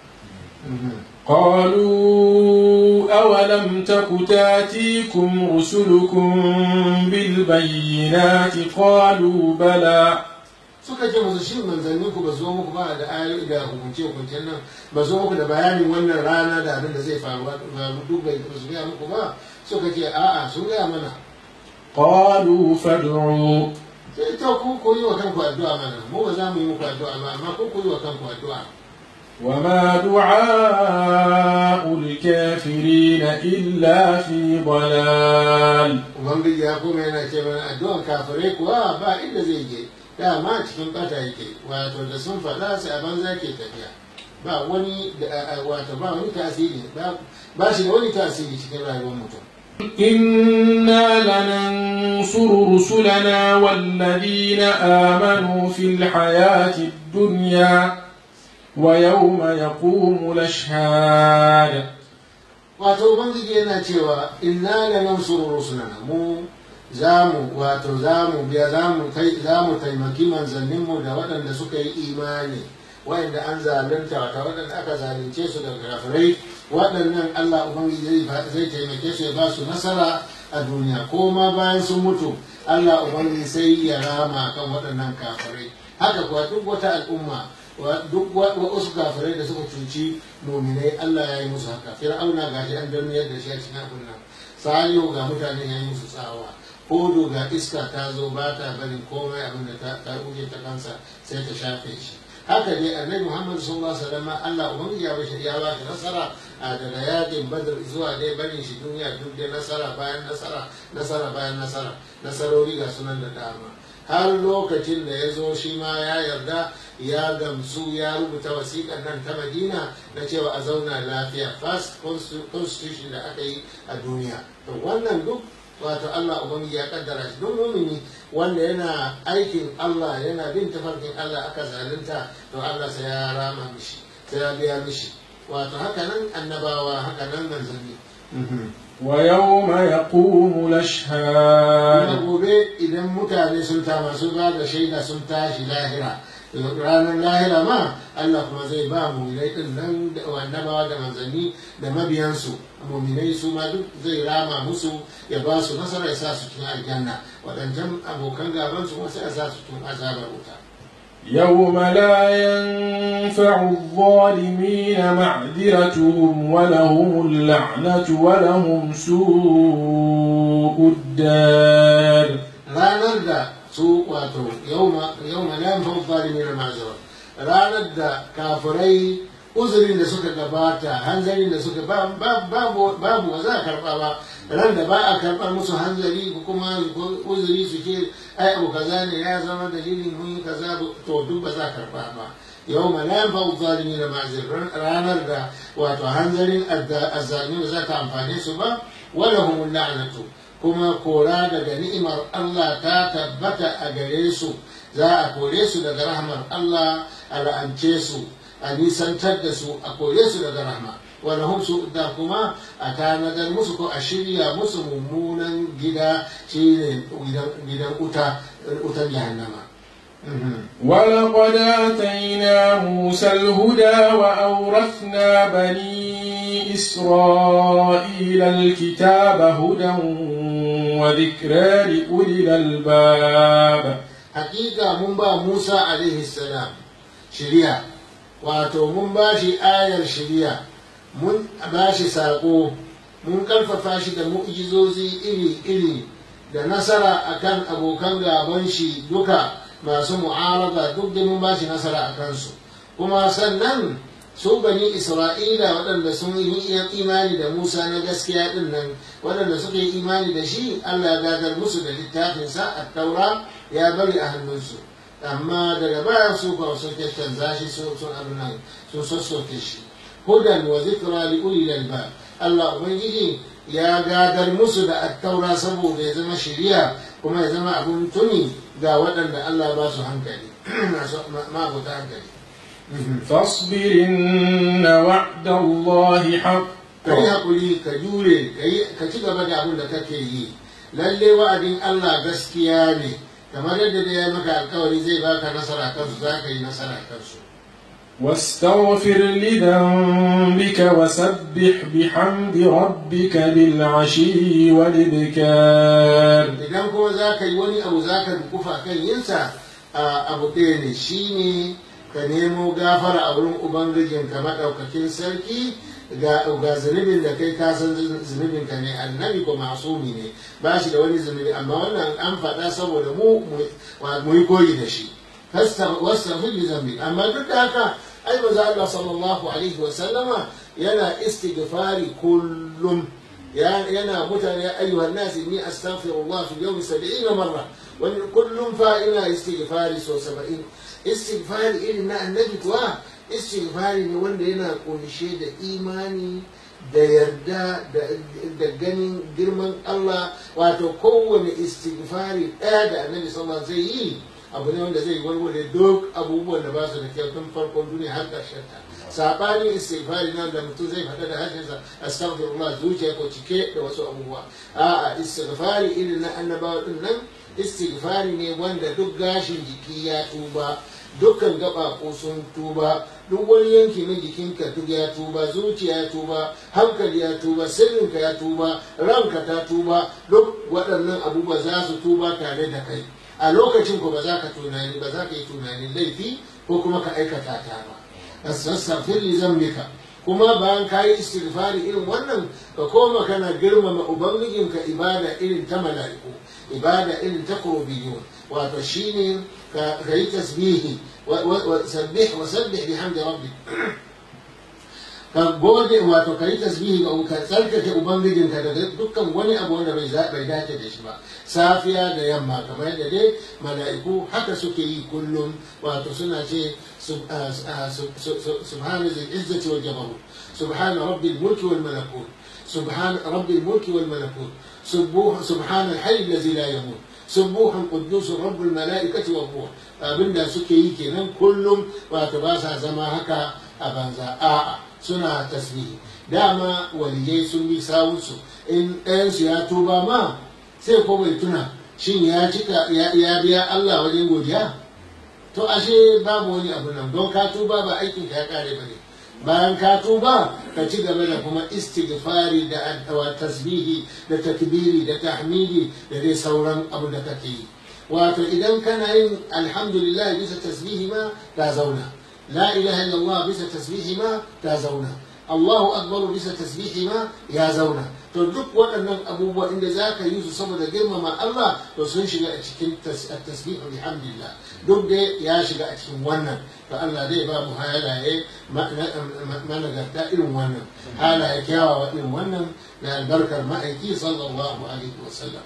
قالوا أولم تك تاتيكم رسلكم بالبينات قالوا بلى suka ce musu shi manzannin ku ba zo muku ba da ayoyi da hukunce hukuncen nan ba zo muku da bayanin wannan rana da abin da zai faru ba duk bai su gaya muku ba suka ce a'a sun gaya mana قالوا فادعوا sai ta ku ku yi wa kanku addu'a mana mu ba za mu yi muku addu'a ba amma ku ku yi wa kanku addu'a وما دعاء الكافرين إلا في ضلال ubangiji ya kuma yana ce mana addu'an kafirai kuwa ba inda zai je dama cikin bata yake wato da sun faɗa sai a banza ke tafiya ba wani da wato ba wani tasiri ba shi da wani tasiri cikin rayuwar mutum إنا لننصر رسلنا والذين آمنوا في الحياة الدنيا ويوم يقوم الأشهاد wato ubangiji yana cewa inna la nansuru rusulana mu zamu wato zamu biya zamu tai zamu taimaki manzanninmu da waɗanda suka yi imani waɗanda an zalunta wata waɗanda aka zalunce su daga kafirai waɗannan Allah ubangiji zai zai taimake su ya ba su nasara a duniya ko ma bayan sun mutu Allah ubangiji sai ya rama kan waɗannan kafirai haka kuwa duk wata al'umma duk wasu kafirai da suka cuci nominai Allah ya yi musu haka fir'auna ga shi an daniyar da shi a cikin abin nan salihu ga mutane ya yi musu tsawa hudu ga iska ta zo ba ta barin komai abin da ta ta ta kansa sai ta shafe shi haka dai annabi muhammad sallallahu alaihi wasallam Allah ubangiji ya bashi ya ba shi nasara a daga yakin badr zuwa dai barin shi duniya duk dai nasara bayan nasara nasara bayan nasara nasarori ga sunan da dama har lokacin da ya zo shi ma ya yarda ya gamsu ya rubuta wasiƙar nan ta madina na cewa a zauna lafiya first constitution da aka yi a duniya to wannan duk wato Allah ubangiji ya kaddara shi don mumini wanda yana aikin Allah yana bin tafarkin Allah aka zalunta to Allah sai ya rama mishi sai ya biya mishi wato haka nan annabawa haka nan manzanni ويوم يقوم kuma الأشهاد gobe idan mutane sun ta masu ba da shaida sun tashi lahira ranar lahira ma Allah kuma zai ba muminai din nan da annabawa da manzanni da mabiyansu muminai su ma duk zai rama musu ya ba su nasara ya sa su cikin aljanna waɗancan abokan gaban su kuma sai a sa su cikin azabar wuta يوم لا ينفع الظالمين معذرتهم ولهم اللعنة ولهم سوء الدار ranar da su wato yauma yauma la yanfa'u zalimin ma'zira ranar da kafirai uzurin da suka gabata hanzarin da suka ba- ba- babu babu ba za a karba ba ran da ba a karɓar musu hanzari ko kuma uzuri su ce ai abu kaza ne ya zama dalilin mun yi kaza to duk ba za a karba ba yau ma la yanfa'u zalimin ma'zir ranar da wato hanzarin azzalimin ba za ta amfane su ba wala humul la'natu kuma kora daga ni'imar Allah ta tabbata a gare su za a kore su daga rahmar Allah a la'ance su a nisantar da su a kore su daga rahma wani hum da kuma a tanadar musu ko a shirya musu mummunan gida shine gidan wuta wutan jahannama ولقد آتينا موسى الهدى وأورثنا بني إسرائيل الكتاب هدى وذكرى لأولي الألباب hakika mun ba Musa alaihi salam shiriya wato mun ba shi ayar shiriya mun ba shi saƙo mun ƙarfafa shi da mu'jizozi iri-iri da nasara akan abokan gaban shi duka masu mu'arada duk da mun ba shi nasara a kansu kuma sannan su bani isra'ila waɗanda sun yi imani da musa na gaskiya ɗin nan waɗanda suka yi imani da shi allah ya gadar musu da littafinsa a taura ya bari a hannunsu amma daga baya su ba sun canza shi sun abin nan sun sassoke shi hudan wa zikra li ulil albab allah ubangiji ya gadar musu da attaura saboda ya zama shiriya kuma ya zama abin tuni ga waɗanda allah ba su hankali ma'abuta hankali فاصبر إن وعد الله حق ka yi haƙuri ka jure ka ci gaba da abin da kake yi lalle wa'adin Allah gaskiya ne kamar yadda da ya maka alkawari zai baka nasara kansu za ka yi nasara kansu واستغفر لذنبك وسبح بحمد ربك بالعشي والإبكار idan kuma za ka yi wani abu za ka dukufa kan yinsa abu ɗaya ne shine ka nemo gafara a wurin ubangijinka maɗaukakin sarki ga zunubin da kai kasan zunubin ka ne annabi ko masumi ne ba shi da wani zunubi amma wannan an faɗa saboda mu mu yi koyi da shi wastaghfir li zambi amma duk da haka ai manzo Allah sallallahu alaihi wa sallama yana istighfari kullum yana mutane ya ayyuhan nas inni astaghfirullah fi yawmi 70 marra wani kullum fa ina istighfari so 70 istighfari irin na annabi kuwa istighfari ne wanda yana kunshe da imani da yarda da ganin girman Allah wato kowane istighfari ɗaya da annabi sallallahu zai yi abu ne wanda zai warware duk abubuwan da ba su da kyau tun farkon duniya har ƙarshen ta sabanin istighfari nan da mutum zai faɗa da harshensa astaghfirullah zuciya ko cike da wasu abubuwa a'a istighfari irin na annabawa din nan istighfari ne wanda duk gashin jiki ya tuba dukkan gaɓaɓo sun tuba duk wani yanki na jikinka duk ya tuba zuciya ya tuba hankali ya tuba sirrinka ya tuba ranka ta tuba duk waɗannan abubuwa za su tuba tare da kai a lokacin ko ba za ka tunani ba za ka yi tunanin laifi ko kuma ka aikata ta ba astaghfir li zambika kuma bayan ka yi istighfari irin wannan ka koma kana girmama ubangijinka ibada irin ta mala'iku ibada irin ta kurubiyun wato shine ka yi tasbihi wa sabbih wa sabbih bihamdi rabbik ka gode wato ka yi tasbihi ga ka tsarkake ubangijinka daga dukkan wani abu wanda bai bai dace da shi ba safiya da yamma kamar yadda dai mala'iku haka suke yi kullum wato suna ce subhana zil izzati wal jabarut subhana rabbil mulki wal malakut subhana rabbil mulki wal malakut subhana al-hayy alladhi la yamut subuhun quddus rabbul malaikati wa ruh abinda suke yi kenan kullum wato ba sa zama haka a banza a'a suna tasbihi dama waliyai sun bi sawunsu in ɗayansu ya tuba ma sai ko bai tuna shin ya cika ya biya Allah wajen godiya to ashe babu wani abu nan don ka tuba ba aikin ka ya kare ba ne bayan ka tuba ka ci gaba da kuma istighfari da tasbihi da takbiri da tahmidi da dai sauran abu da kake yi wato idan kana yin alhamdulillah bisa tasbihi ma ta zauna la ilaha illallah bisa tasbihi ma ta zauna Allahu akbar bisa tasbihi ma ya zauna to duk waɗannan abubuwa inda za ka yi su saboda girmama Allah to sun shiga a cikin tasbihu bihamdillah duk da ya shiga a cikin wannan to Allah zai ba mu halaye managarta irin wannan halaye kyawawa irin wannan da albarkar ma'aiki sallallahu alaihi wasallam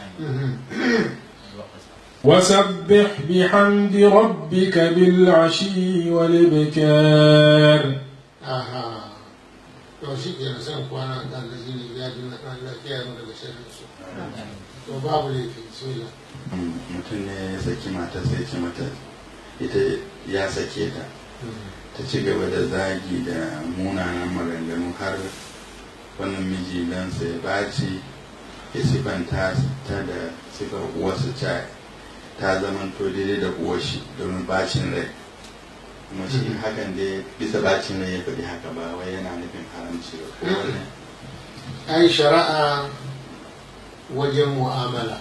وسبح بحمد ربك بالعشي والإبكار aha to shi ke san kwana da da shi ne ya dinna Allah ya mu daga sharrin su to babu laifi bismillah mutum ne ya saki mata sai ce mata ita ya sake ta ta ci gaba da zagi da munanan maganganu har wannan miji dan sai baci ya sifanta ta da sifar uwarsa ta ta zamanto daidai da uwar shi domin bacin rai kuma shi hakan dai bisa bacin rai ya faɗi haka ba wai yana nufin haramci ba ko wani ai shari'a wajen mu'amala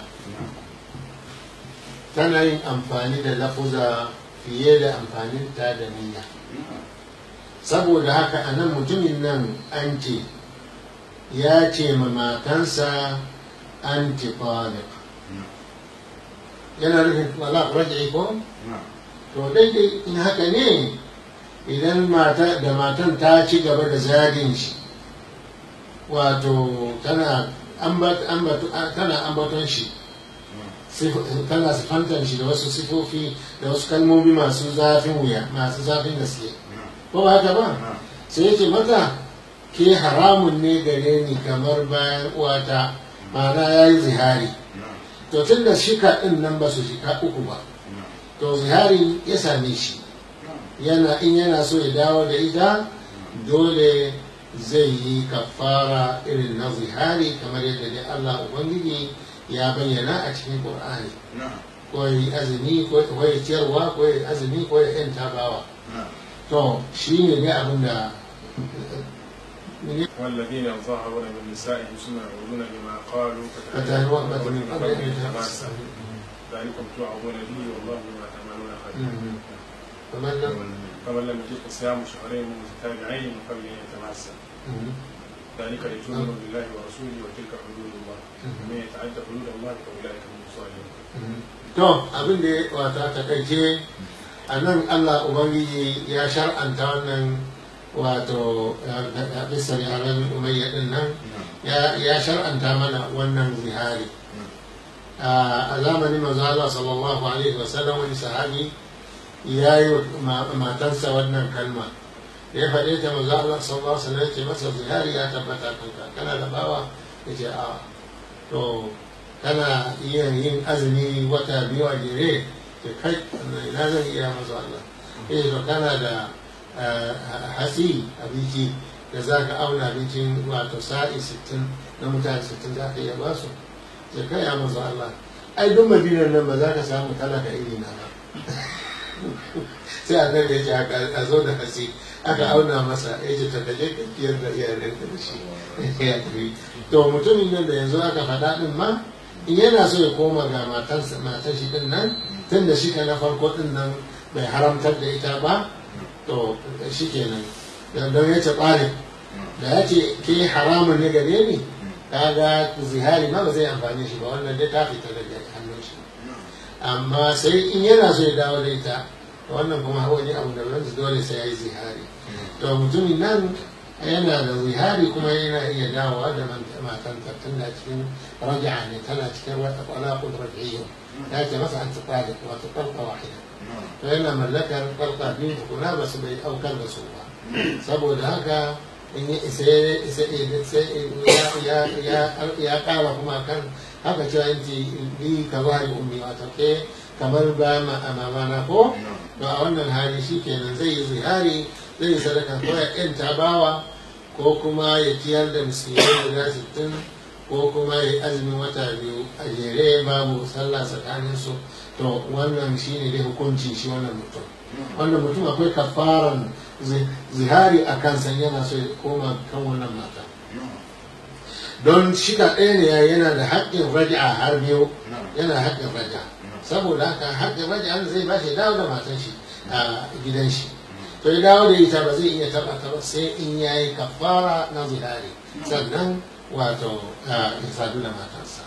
tana yin amfani da lafuza fiye da amfanin ta da niyya saboda haka a nan mutumin nan an ce ya ce ma matansa anti taliq yana nufin wala raj'i ko to daidai in haka ne idan mata da matan ta ci gaba da zagin shi wato tana ambaton shi tana sifantar shi da wasu sifofi da wasu kalmomi masu zafin wuya masu zafin gaske ko ba haka ba sai yake mata ke haramun ne gare ni kamar bayan uwata ma'ana ya yi zihari to tun da shika ɗin nan ba su shika uku ba to zihari ya same shi yana in yana so ya dawo da ita dole zai yi kafara irin na zihari kamar yadda dai Allah Ubangiji ya bayyana a cikin Qur'ani ko yi azumi ko ya ciyarwa ko ya azumi ko ya yan tabawa to shi ne ne abin da والذين يظاهرون من نسائهم ثم يعودون بما قالوا فتهوى من قبل أن فتماسا يتمسك ذلكم توعظون به والله بما تعملون خبير فمن لم فمن لم يجد صيام شهرين متتابعين من قبل ان يتماسا ذلك لتؤمنوا بالله ورسوله وتلك حدود الله ومن يتعدى حدود الله فاولئك هم الظالمون to abin da ya wata takaice a nan allah ubangiji ya shar'anta wannan wato a bisa yaren umayya din nan ya shar'anta mana wannan zihari a zamanin manzo Allah sallallahu alaihi wasallam wani sahabi ya yi wa matarsa wannan kalma da ya faɗe ta manzo Allah sallallahu alaihi wasallam ya ce masa zihari ya tabbata kanka kana da bawa ya ce a to kana iya yin azumi wata biyu a jere ke kai na zan iya masu Allah eh to kana da hasi abinci da za ka auna abincin wato sa'i 60 na mutane 60 za ka iya ba su ke kai ya masu Allah ai duk madinar nan ba za ka samu talaka iri na ba sai a nan da ya ce a zo da hasi aka auna masa ya ce ta kaje ka kiyar da iyalinka da shi ya to mutumin nan da yanzu aka faɗa ɗin ma in yana so ya koma ga matarsa matar shi din nan tun da shi ka na farko din nan bai haramtar da ita ba to shi kenan don ya ce ɓare da ya ce ke haramun ne gare ni kaga zihari ma ba zai amfani shi ba wannan dai ta fita daga hannun shi amma sai in yana so ya dawo da ita wannan kuma wani abu da wanda dole sai ya yi zihari to mutumin nan yana da zihari kuma yana iya dawowa da matan tun da cikin raja'a ne tana cikin wata talaqul raj'iyya ya ce masa an tsada wato talqa wahida to yana mallakar talqa biyu tukuna ba su bai aukar da su ba saboda haka in yi isa ya ya kara kuma kan haka cewa in ce bi ka ba ummi wato ke kamar ba mamana ko to a wannan hali shi kenan zai yi zihari zai yi sadaka ko ya yanta bawa ko kuma ya ciyar da miskinai guda sittin ko kuma ya yi azumin wata biyu a jere babu sallah tsakanin su to wannan shi ne dai hukunci shi wannan mutum wannan mutum akwai kafaran zihari a kansa yana so ya koma kan wannan mata don shika ɗaya ne yana da haƙƙin raja'a har biyu yana haƙƙin raja'a saboda haka haƙƙin raja'a zai ba shi dawo da matan shi a gidan shi to ya dawo da ita ba zai iya taɓa ta ba sai in ya yi kafara na zihari sannan wato ya sadu da matarsa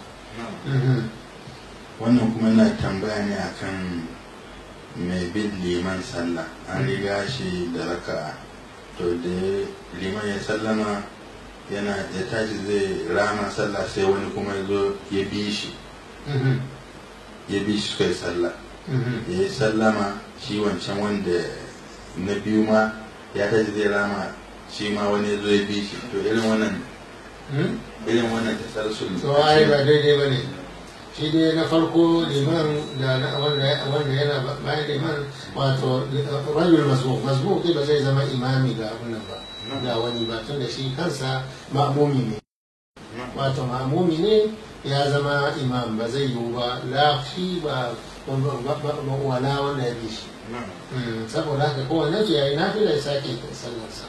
wannan kuma na tambaya ne akan mai bin liman sallah an riga shi da raka'a to da liman ya sallama yana ya tashi zai rama sallah sai wani kuma ya zo ya bi shi ya bi shi kai sallah ya yi sallama shi wancan wanda na biyu ma ya tashi zai rama shi ma wani ya zo ya bi shi to irin wannan irin wannan tasarsul to ai ba daidai ba ne shi dai na farko liman da wanda yana bayan liman wato rajul masbuk masbuk ba zai zama imami ga abin nan ba ga wani ba tun da shi kansa ma'mumi ne wato mamumi ne ya zama imam ba zai yiwu ba la shi ba wala wanda ya bi shi saboda haka kowane su yayi nafila ya sake sallarsa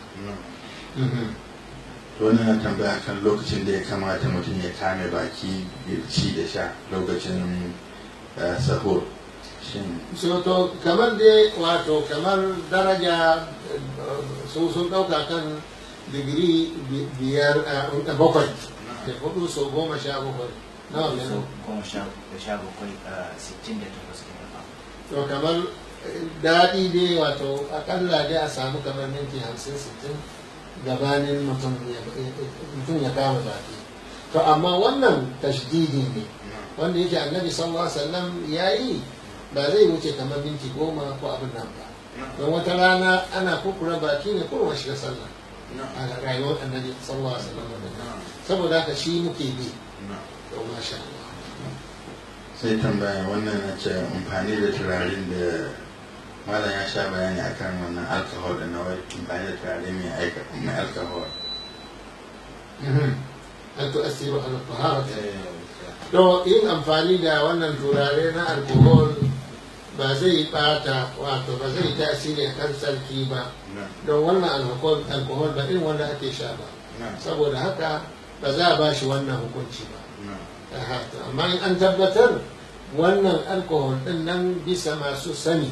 wani na tambaya kan lokacin da ya kamata mutum ya kame baki ya ci da sha lokacin sahur shin so to kamar dai wato kamar daraja su sun ɗauka kan digiri biyar a bakwai da hudu so goma sha bakwai nawa ne goma sha bakwai a sittin da takwas kenan to kamar daɗi dai wato akalla dai a samu kamar minti hamsin sittin gabanin mutum ya kama baki to amma wannan tashdidi ne wanda yake annabi sallallahu alaihi wasallam ya yi ba zai wuce kamar minti goma ko abin nan ba don wata rana ana kukura baki ne ko shiga sallah a rayuwar annabi sallallahu alaihi wasallam saboda haka shi muke bi to masha Allah sai tambaya wannan na ce amfani da turaren da malam ya sha bayani akan wannan alcohol da na wai amfani da turare mai alcohol an tu'assiru ala taharati to yin amfani da wannan turare na alkohol ba zai bata wato ba zai tasiri kan sarki ba don wannan alkohol ba irin wanda ake sha ba saboda haka ba za a ba shi wannan hukunci ba amma in an tabbatar wannan alkohol din nan bisa masu sani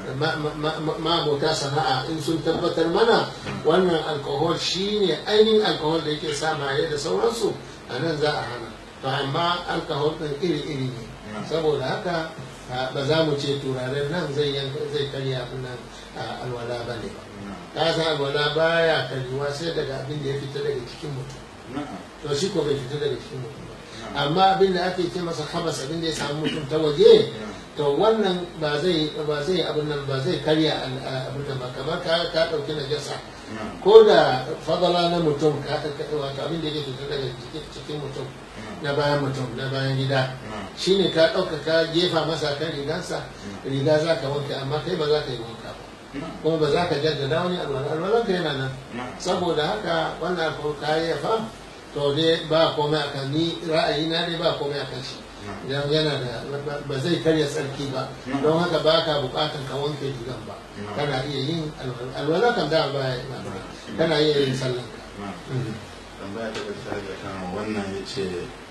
ma'abota sana'a in sun tabbatar mana wannan alkohol shine ainihin alkohol da yake sa maye da sauransu a nan za a hana to amma alkohol din iri-iri ne saboda haka ba za mu ce turaren nan zai karya nan alwala ba ne ba ka san alwala baya karyuwa sai daga abin da ya fita daga cikin mutum to shi ko bai fita daga cikin mutum ba amma abin da ake ce masa habas abin da ya samu mutum ta waje to wannan ba zai ba zai abin nan ba zai karya abin nan ba kamar ka ka dauki najasa ko da fadala na mutum ka wato abin da yake fita daga cikin mutum na bayan mutum na bayan gida shine ka dauka ka jefa masa kan rigansa riga za ka wanke amma kai ba za ka yi wanka ba kuma ba za ka jaddada wani alwala alwalanka yana nan saboda haka wannan alfawar kayayyafa to dai ba komai a kan ni ra'ayi na dai ba komai a kan shi idan yana da ba zai karya tsarki ba don haka ba ka bukatan ka wanke rigan ba kana iya yin alwala kan da ba ya kana iya yin sallan ka tambaya ta gaskiya ga kan wannan ya ce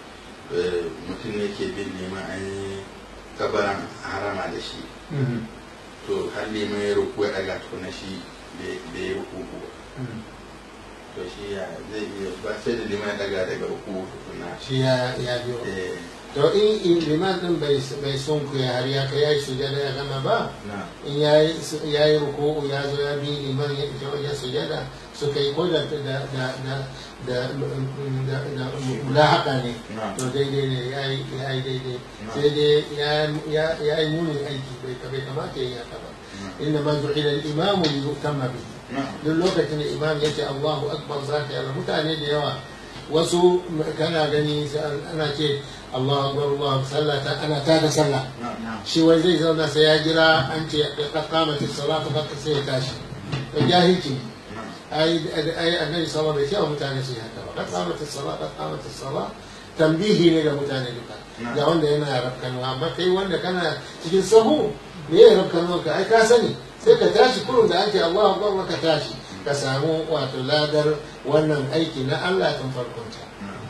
mutum ne ke bin neman an yi kabaran harama da shi to har neman ya ruku ya daga to na shi da ya ruku to shi ya zai iya ba sai da liman daga daga uku tukuna shi ya ya biyo to in in liman din bai bai son ku ya har ya kai yayi sujada ya gama ba na in yayi yayi ruku ya zo ya bi liman ya ita wajen sujada suka yi ko da da da da da da da mulahaka ne na to daidai ne yayi yayi daidai Na. sai dai ya ya yayi munin aiki bai bai kamata ya yi haka ba inna ma ju'ila al-imamu li yutamma bihi na duk lokacin da imam ya ce Allahu akbar za ka yi mutane da yawa wasu kana gani sai ana ce Allahu akbar Allahu akbar sallah ta ana ta da sallah na shi wai zai zauna sai ya jira an ce qad qamati salatu qad sai ya tashi to jahilci ai ai annabi sallallahu alaihi wasallam mutane su yi haka ba qad qamati salatu qad qamati salatu tambihi ne ga mutane duka Na. ga wanda yana rafkanwa amma kai wanda kana cikin sahu me ya rafkanwa ka ai ka sani sai ka tashi kurun da ake Allahu akbar ka tashi ka samu wato ladar wannan aiki na Allah tun farkonta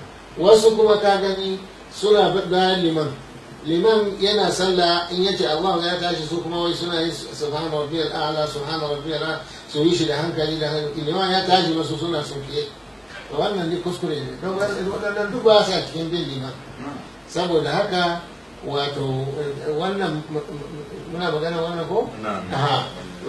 wasu kuma ka gani suna bayan liman liman yana sallah in yace Allah ya tashi su kuma wai suna yin subhana rabbiyal a'la subhana rabbiyal a'la su yi shi da hankali da hankali liman ya tashi masu suna sunkiye to wannan ne kuskure ne don waɗannan duk ba sa cikin bin liman saboda haka wato wannan muna magana wannan ko na aha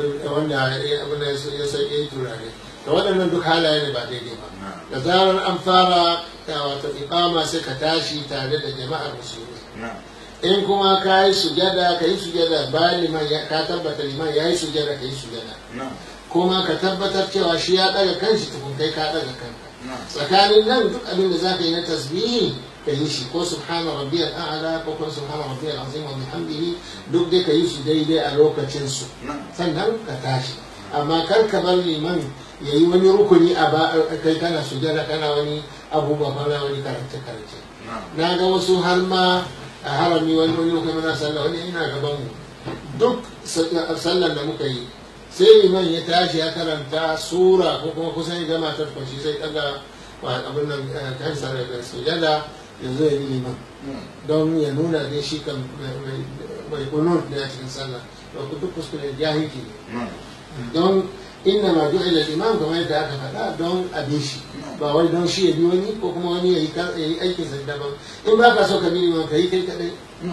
wanda ya abin da ya sauke yi turare da waɗannan duk halaye ne ba daidai ba da zarar an fara ta wato iqama sai ka tashi tare da jama'ar musulmi na in kuma ka yi sujada ka yi sujada bayan liman ya ka tabbata liman ya yi sujada ka yi sujada na kuma ka tabbatar cewa shi ya ɗaga kanshi tukun kai ka ɗaga kanka na tsakanin nan duk abin da za ka yi na tasbihi ka yi shi ko subhana rabbiyal a'la ko kuma subhana rabbiyal azim wa bihamdihi duk dai ka yi su daidai a lokacin su na sannan ka tashi amma kar ka bar liman ya yi wani rukuni a ba kai kana sujada kana wani abubuwa ba na wani karance karance na ga wasu har ma a harami wani wani kuma na sallah wani ina gaban mu duk sallan da muka yi sai liman ya tashi ya karanta sura ko kuma kusan ya gama ta shi sai daga abin nan kansa da sujada ya zo ya bi liman don ya nuna dai shi kan mai kunun da ya cikin sallah da ku duk kuskure jahilci ne don inna ma ju'ila al-imam kamar yadda aka faɗa don a bi shi ba wai don shi ya bi wani ko kuma wani ya yi aikin sa daban in ba ka so ka bi liman ka yi kai kadai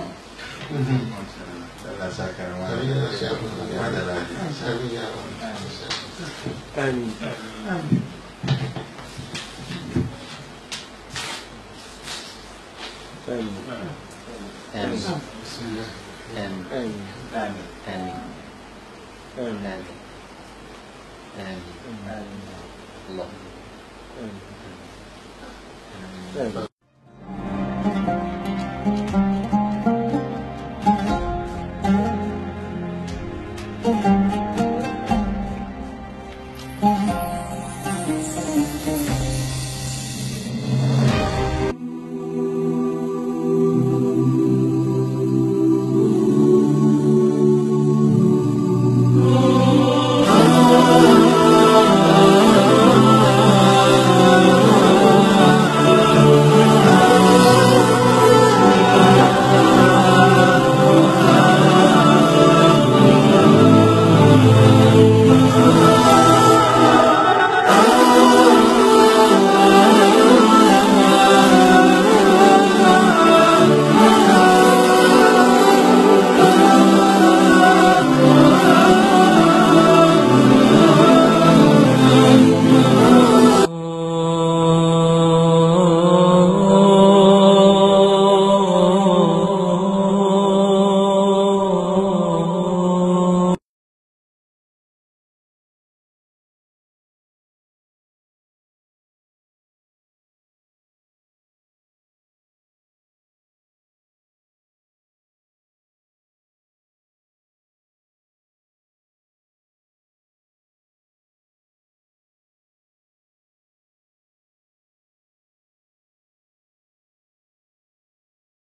Allah sa ka rama ya da lafiya. Amin ya rabu. آمين آمين آمين بسم الله آمين آمين آمين آمين آمين آمين آمين الله آمين